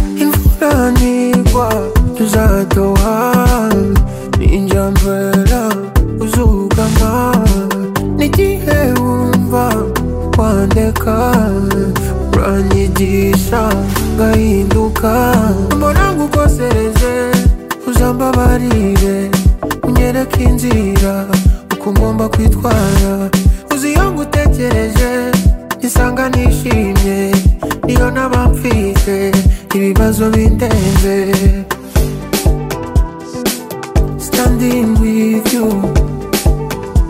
Imvura nigwa tuzatoha ninjya mbera uzugama n'igihe wumva wandeka uranyigisha ngahinduka mbona ngukosereze uzambabarire unyereke inzira uko ngomba kwitwara uzi iyo ngutekereje nisanga nishimye niyo naba mfite ibibazo bindenze standing with you